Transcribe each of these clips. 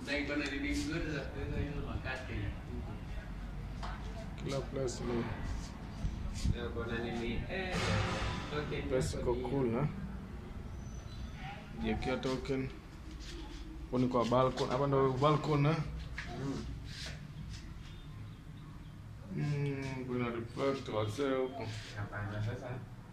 Na iko na nini nzuri za kuweka hizo makate. Kila place ni Na kuna nini? Eh, token place iko yako ni- cool na jiekea token hapo ni kwa balcony hapa ndo balcony na Mm. mm, kuna reflect wazee huko Hapana, sasa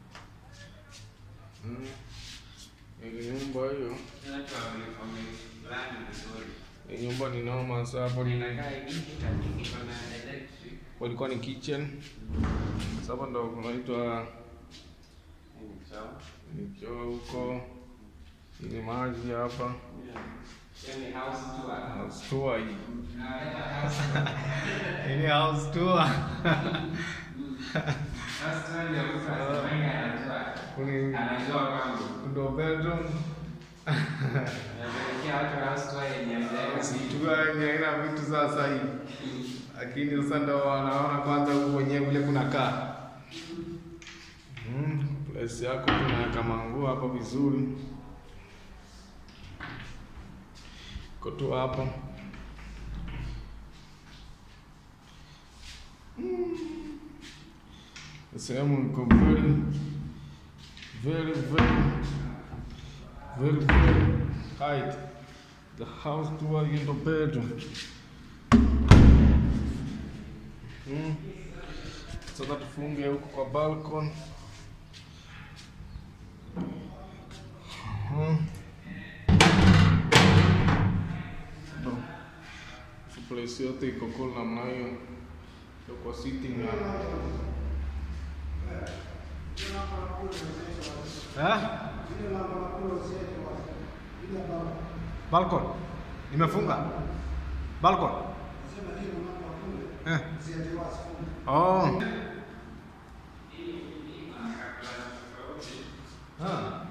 mm. Hii nyumba hiyo watu wame- wamelani vizuri. hii nyumba ni noma sasa hapo ni Inakaa hivi, lakini iko na electric. walikuwa ni kitchen sasa hapa ndo kunaitwa Hii ni sawa. ni choo huko ili maji hapa Yeah. Yaani house tour. House tour hii Unaweka house Ini house tour. house tour ndio mtu anasemanga anajua. Kuni Anajua kwangu. ndo bedroom. Anapelekea watu house tour yenye haijaweka Situa yenye haina vitu sasa hii. Lakini sasa ndo wanaona kwanza huku wenyewe vile kunakaa. Mm, place yako tunaweka manguo hapa vizuri. Iko tu hapa. Mm. Sehemu iko very very very very very height. The house tour in the bedroom. Mm. Sasa tufunge huko kwa balcony. Mm. No. So place yote iko cool namna hiyo. Ndio kwa sitting area. Eh? Balcony. Nimefunga. Balcony. Eh. Oh. Ah.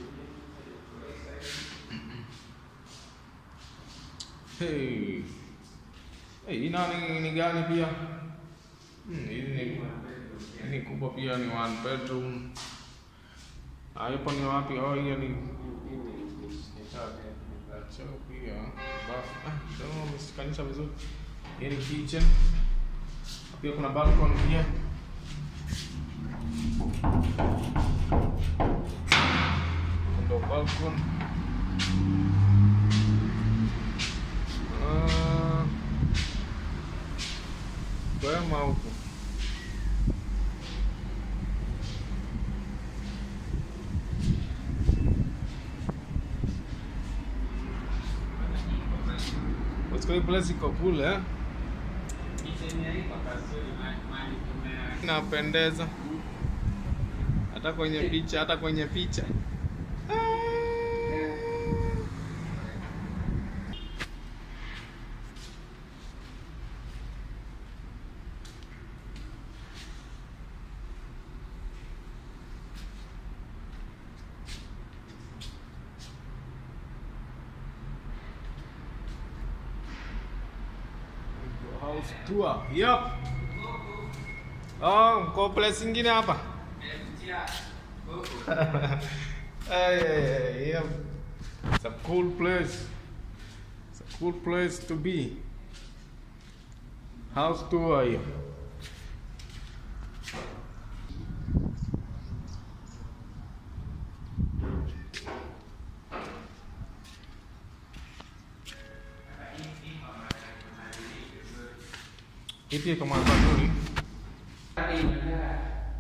Hey. Hey, hii nani ni gani pia? Hmm, hii ni hii ni kubwa pia ni one bedroom. Ah, hapo ni wapi? Oh, hiyo ni choo pia. Bafu. Ah, ndio umeshikanisha vizuri. Hii ni kitchen. Pia kuna balcony pia. Ndo balcony. Ah. Kwema huko. What's place iko kule eh? Kitchen ya iko kazuri, ma- mahali kuna- Inapendeza hata kwenye picha, hata kwenye picha. House tour. Yep. Oh, mko place ingine hapa? Nimepitia huku. hey, hey, hey, yeah. It's a cool place. It's a cool place to be. House tour hiyo. Hii pia kama nzuri. Hadi inakaa-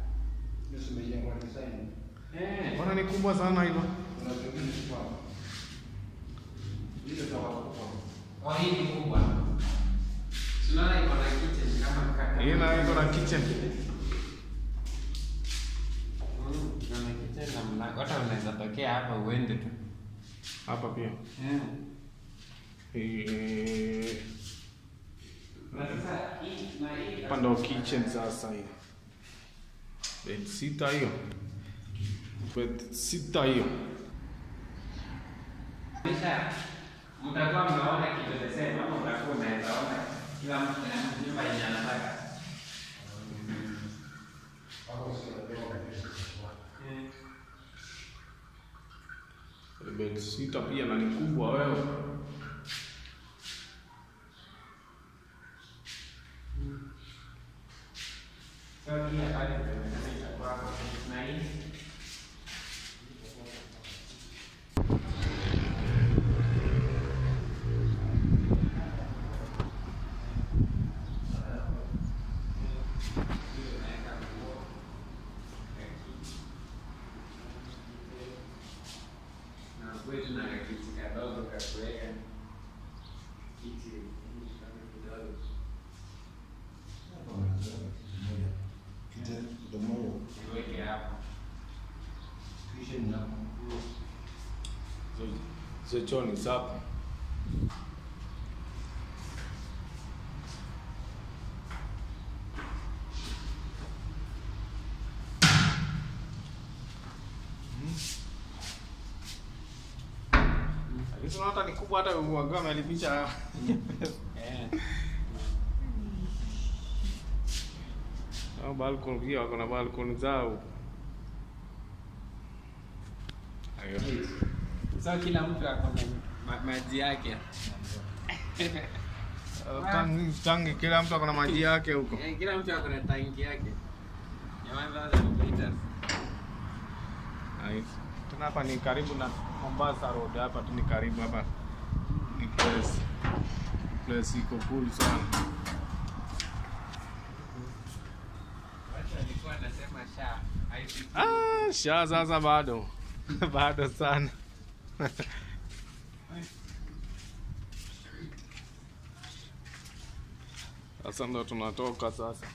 Eh, Mbona ni kubwa sana hivyo? oh, hii ni kubwa. Tunaona iko na kitchen kama kaka. Hii na iko na kitchen. Mm, iko na kitchen na mlango. Hata unaweza tokea hapa uende tu. Hapa pia. Eh. Eh, Na sasa hii na hii Hapa ndo kitchen sasa hiyo. Bed sita hiyo. Bed sita hiyo. Kisha mtakuwa mnaona kitu the same ama utakuwa unaweza ona kila mtu na nyumba yenye anataka. Bed sita pia na ni kubwa wewe. Niweke hapo. Hizo choo ni safi. Hizo hata ni kubwa hata wagame amelipisha. Eh. Au balcony pia wako na balcony zao. Ayo. So kila mtu ako na ma- maji yake. Tangi, tangi kila mtu ako na maji yake huko. Eh, Kila mtu ako na tanki yake. Ya 1000 liters. Nice. Tena hapa ni karibu na Mombasa Road, hapa tu ni karibu hapa. Ni place. Place iko cool sana. Watu walikuwa wanasema sha haifiki. Ah, sha sasa bado. bado sana. Sasa ndo tunatoka sasa.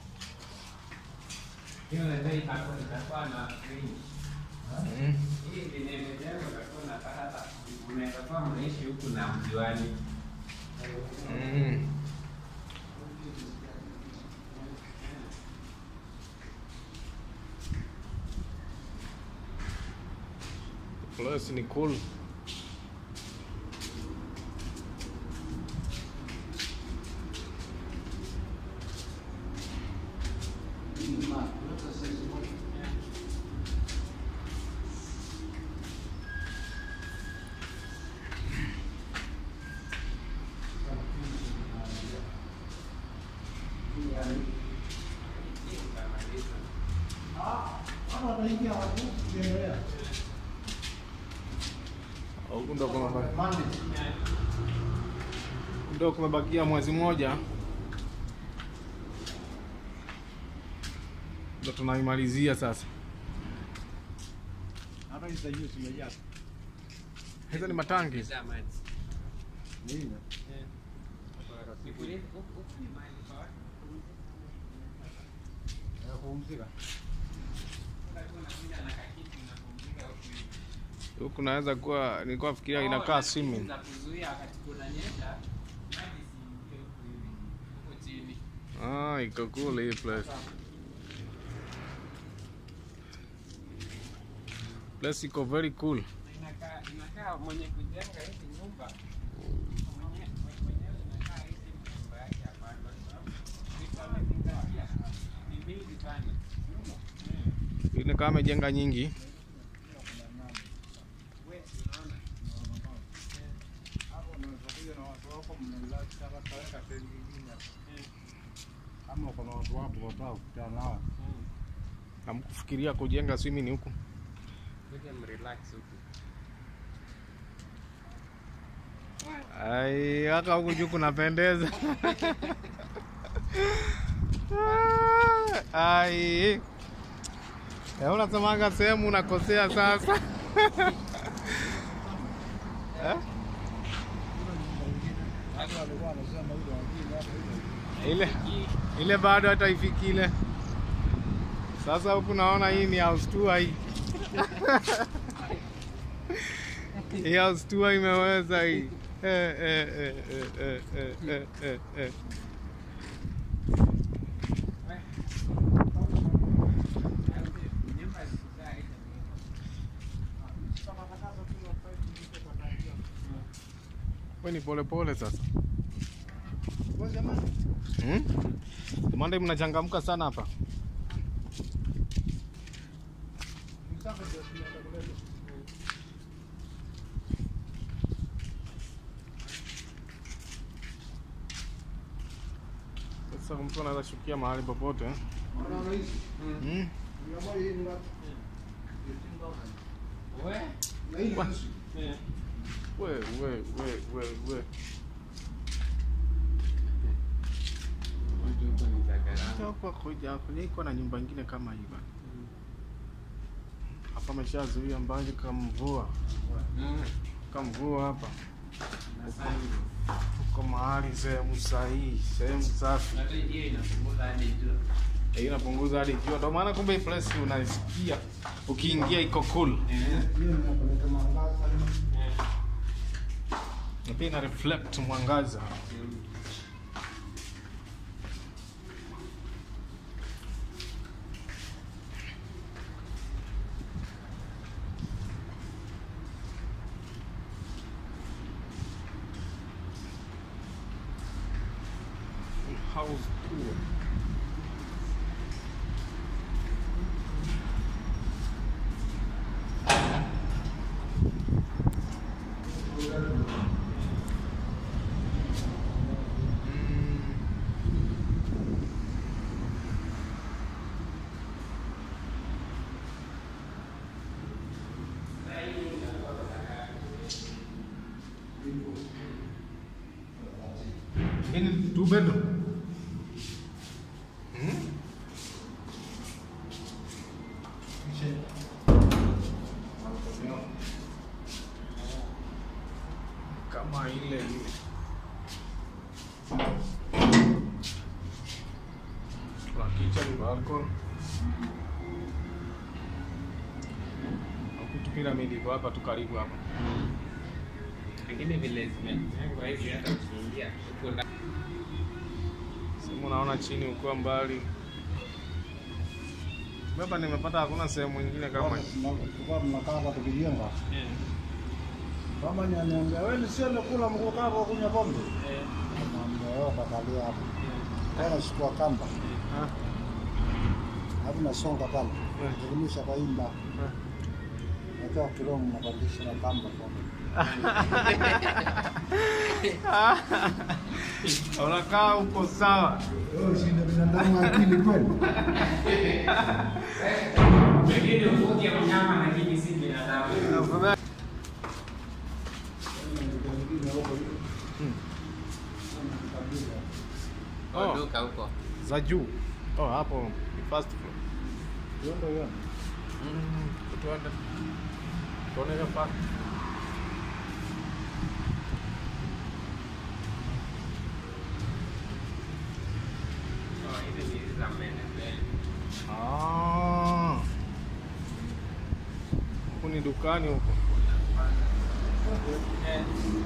Hiyo ndio itakuwa itakuwa na range. Mm. Hii vinaendelea utakuwa unapata hata unaweza kuwa mnaishi huku na mjuani. Mm. Place ni cool. Huku ndo kumebaki- ndo kumebakia mwezi mmoja, ndo tunaimalizia sasa. Hizo ni matangi. Kisha maji. Nikuulize, huku- huku ni mahali pa watu kupumzika? Utakuwa unakuja na kakiti unapumzika huku hivi. Huku naweza kuwa nilikuwa fikiria Oh, inakaa na swimming. kitu za kuzuia wakati kunanyesha, maji isiingie huku hivi, huku chini. Ah, iko cool hii place. Place iko very cool. Na inakaa inakaa mwenye kujenga hizi nyumba mwenye- mwenyewe inakaa hizi nyumba yake hapana, kwa sababu vitu amezingatia ni mingi sana. Ini kama amejenga nyingi. We, unaona? Kama kuna watu wako wataka kukutana nao, Hamkufikiria kujenga swimming huku? Kuja mrelax huku. Ai, haka huku juu kunapendeza. Ai. Eh, unasemaga sehemu unakosea sasa. Eh? watu walikuwa wanasema ile wengine hapa ile Ile ile bado hata ifiki ile. Sasa huku naona hii ni house tour hii. Hii house tour imeweza hii. Eh, eh, eh, eh, eh, eh, eh, eh, eh. Nyumba zikizaa hizo We ni pole pole sasa. Kwa jamani, Hmm? Monday mnachangamka sana hapa. msaka ndio tunaenda kuleta. Sasa mtu anaweza shukia mahali popote. eh? Unaona hizi? Hmm? Mia moja hii ni ngapi? 15,000. We? Na hii ni Wa- nusu. We, we, we, we, we. Watu huko ni za gharama. Hapa kuja kuja iko na nyumba ingine kama hii bana. Hapa ameshazuia mbali kama mvua. Mm. Kama mvua hapa. Na sana. Tuko mahali sehemu sahihi, sehemu safi. Hata hiyo inapunguza hadi jua. Eh, inapunguza hadi jua. Ndio maana kumbe hii place unaisikia ukiingia iko cool. Eh. Hiyo inapeleka mwangaza. Na pia ina reflect mwangaza. Mm. House tour. Ini two bedroom. Hmm? Kama ile ile. Kuna kitchen, balcony. Huku tu pyramid iko hapa tu karibu hapa. Lakini vile zimejengwa hivi hata ukiingia huko ndani Sehemu naona chini ukiwa mbali. Baba, nimepata hakuna sehemu nyingine kama hii. Tulikuwa tunakaa hapa tukijenga. Kama nyaniambia wewe nisiende kula mkukaa kwa kunywa pombe. Naambia wewe kakalia hapo. Tena chukua kamba. Ah, Hapo nasonga pale. Eh. Elimisha kwa imba. ah. Natoa kidogo nabadilisha na kamba kwa. Unakaa uko sawa. Wewe usinde binadamu akili kweli. Pengine ufuke mnyama lakini si binadamu. Oh. Duka huko. Za juu. Oh, hapo ni first floor. Hiyo ndio hiyo. Mm, tuende. Tuone hiyo first. Oh, hizi ni hizi za mbele mbele. Ah. Huku ni dukani huko. Eh.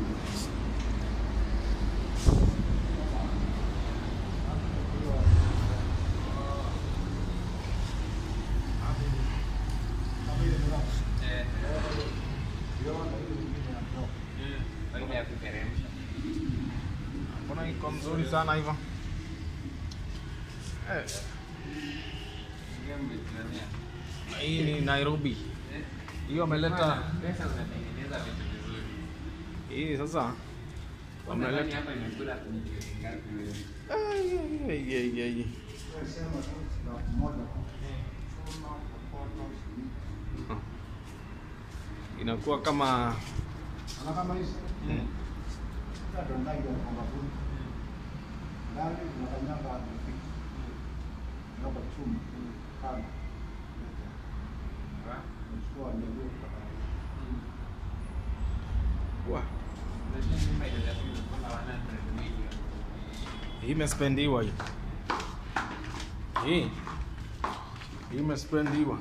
Eh. Mm. Faida ya kuteremsha. Mbona iko mzuri sana hivyo? Eh, Ndio mmejionea. hii ni Nairobi. Eh. Hiyo wameleta Pesa unatengeneza vitu vizuri. hii sasa Unadhani wameleta hapa imekula milioni ngapi wewe? Ai, ai, ai, ai. Sema tu na moja. inakuwa kama Ana kama hizi. mm, Ndio ndani ya kwamba kuna. Ndani tunakanyaga hadi Ndoka chuma. Kama. Wa? Chukua ndio wa, Unajua nyumba inaweza kuwa na 100 million. hii imespendiwa hii hii hii imespendiwa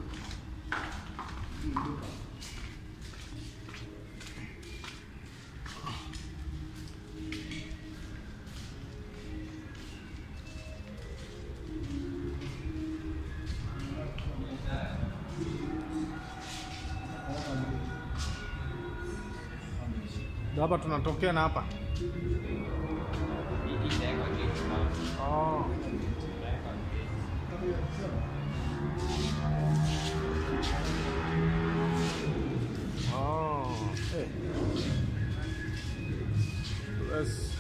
hapa tunatokea na hapa Hii itawekwa kitu na- oh. itawekwa kitu. Oh, eh. Yes.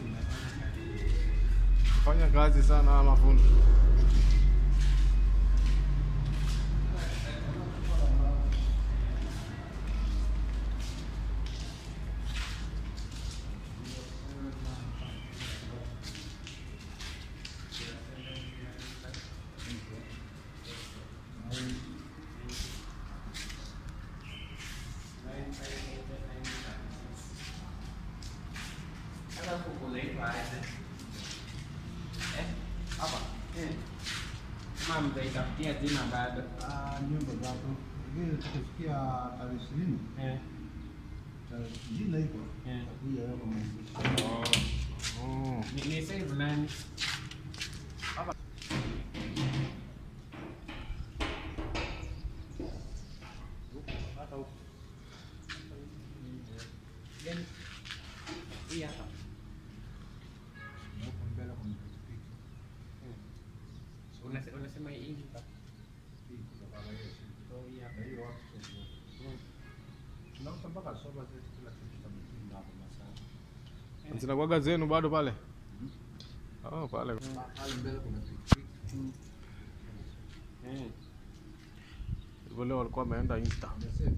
Fanya kazi sana hawa mafundi. Sasa huku kunaitwa aje? Eh? Hapa. Eh. Kama mtaitafutia jina bado. Ah, nyumba zako. Vile tukifikia tarehe ishirini, Eh. tarehe ishirini iko. Eh. Takuja wewe kama Oh. Oh. Ni, ni save nani? hata huko. Gani? Hii hapa. Na huko mbele kuna pikipiki. Unase- Unasema hii hapa. Hii kutoka kwa hiyo siku. Oh, hii hapa. Na hiyo watu sasa. Tunauza mpaka soba zetu kila kitu tutamkinga hapo masaa. Zinakuwaga zenu bado pale? Oh, pale. Pale mbele kuna pikipiki. Eh. Hivyo leo walikuwa wameenda Insta. Umesema?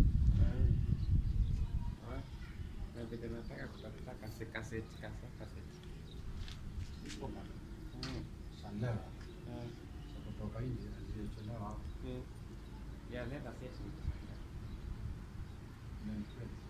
Na vile nataka kutafuta kase- kaseti, kase- kaseti. Iko pale. Mm. Sandela. Eh. Za kutoka nje zilizochelewa hapo. Eh. Yeah, let us say something. Na kweli.